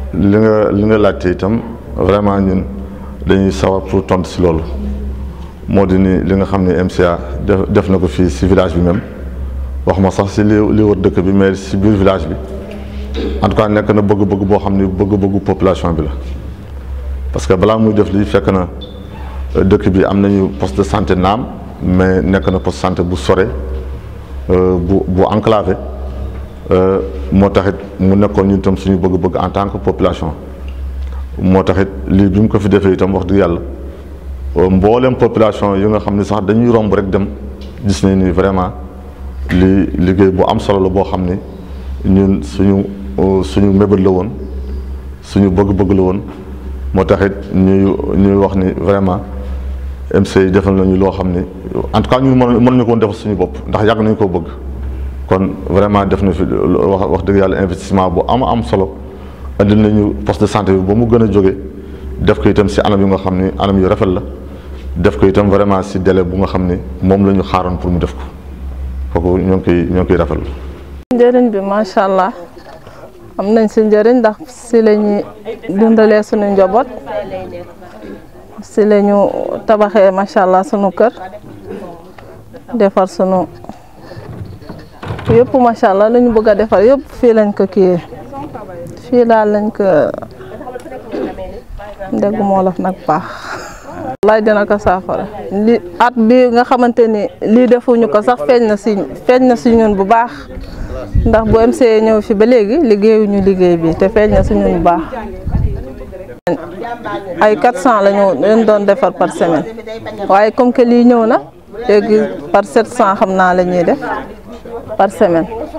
li nga li nga laajte itam vraiment ñun dañuy sawar pour tontu si loolu moo di ni li nga xam ne MCA def def na ko fii si village bi même wax ma sax si li li wër dëkk bi mais si biir village bi en tout cas nekk na bëgg-bëgg boo xam ni bëgg-bëggu population bi la parce que balaa muy def lii fekk na dëkk bi am nañu poste de santé naam mais nekk na poste de santé bu sore bu bu enclavé moo taxit mu nekkoon ñun itam suñu bëgg-bëgg en tant que population moo taxit lii bi mu ko fi defee itam wax dëgg yàlla mboolem population yi nga xam ne sax dañuy romb rek dem gis nañ ni vraiment lii liggéey bu am solo la boo xam ni ñun suñu suñu mébét la woon suñu bëgg-bëgg la woon moo taxit ñuy ñuy wax ni vraiment MC defal nañu loo xam ni en tout cas ñun mën mën nañu ko woon defal suñu bopp ndax yàgg nañu koo bëgg kon vraiment def na fi wax wax dëgg yàlla investissement bu am am solo andil nañu poste de santé bi ba mu gën a jóge def ko itam si anam yu nga xam ni anam yu rafet la def ko itam vraiment si délai bu nga xam ni moom la ñu xaaroon pour mu def ko kooku ñoo ngi koy ñoo ngi koy rafetlu. njëriñ bi macha allah am nañ si njëriñ ndax si la ñuy dundalee suñu njaboot si la ñu tabaxee macha allah sunu kër defar sunu yëpp macha allah la ñu bëgg a defar yëpp fii lañ ko kiyee fii daal lañ ko déggu moo laf nag baax. wallaay dina ko saafara li at bi nga xamante ni lii defuñu ko sax feeñ na si feeñ na si ñun bu baax ndax bu MCA ñëw fi ba léegi liggéeyuñu liggéey bi te feeñ na si ñun bu baax ay 400 la ñu leen doon defar par semaine waaye comme que lii ñëw na léegi par 700 xam naa la ñuy def par semaine